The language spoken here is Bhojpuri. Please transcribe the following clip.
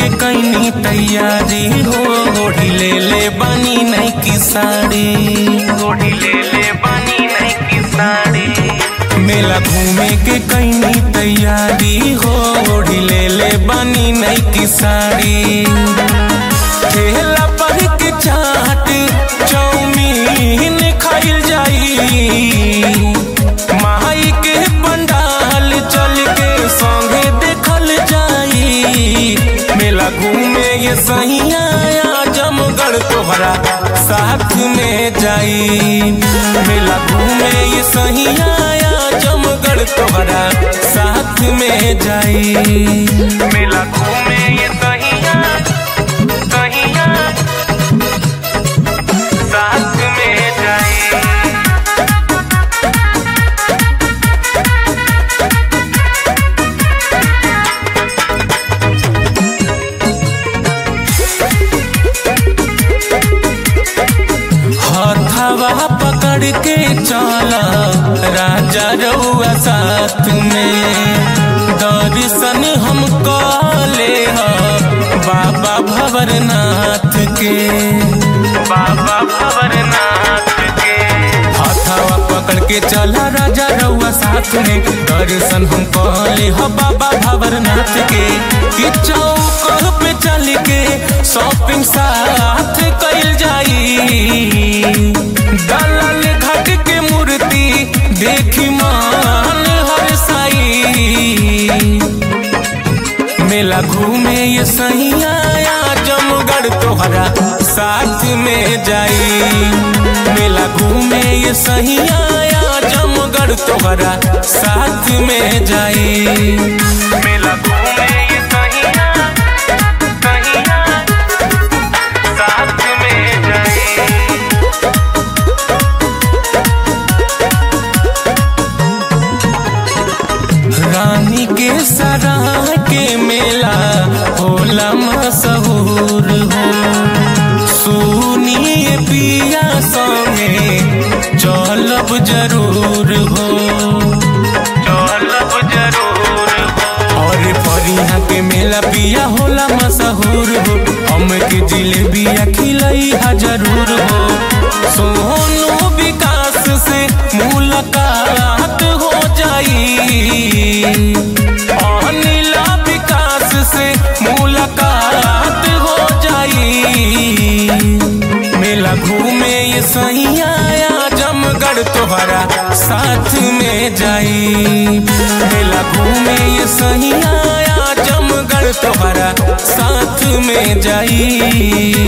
के कैनी तैयारी हो ओढ़ी ले ले बनी नहीं की साड़ी ओढ़ी ले ले बनी नहीं की साड़ी मेला घूमे के कैनी तैयारी हो ओढ़ी ले ले बनी नहीं की साड़ी ठेला पर के चाट चौमीन खाइल जाई माई के पंडाल चल के संगे देखल जाई मेला घूमे ये सहिया जमगढ़ तोहरा साथ में जाई मेला घूमे ये सहिया जमगढ़ तोहरा साथ में जाई मेला घूमे ये सहिया सहिया साथ में जाई हथवा पकड़ के चला राजा रउआ साथ में दर्शन हम ले बाबा भवरनाथ के बाबा भवरनाथ के हथवा पकड़ के चला राजा रउआ साथ में दर्शन हम ले बाबा भवरनाथ के कि चौक पे चल के शॉपिंग साथ कैल जाई दलाल घाट के मूर्ति देखी मान हर साई मेला घूमे ये सैया जमगढ़ तोहरा साथ में जाई मेला घूमे ये सैया जमगढ़ तोहरा साथ में जाई मेला घूमे ये सैया सैया साथ में जाई रानी के सराह के मेला होला मशहूर हो सुनिए पिया संगे चलब जरूर हो चलब जरूर हो और परिया के मेला पिया होला मशहूर हो हम के जिलेबिया खिलई हा जरूर हो सोनू विकास से मुलाकात हो जाई अनिला विकास से मुलाकात हो जाई मेला घूमे ये सैया जमगढ़ तोहरा साथ में जाई मेला घूमे ये सैया जमगढ़ तोहरा साथ में जाई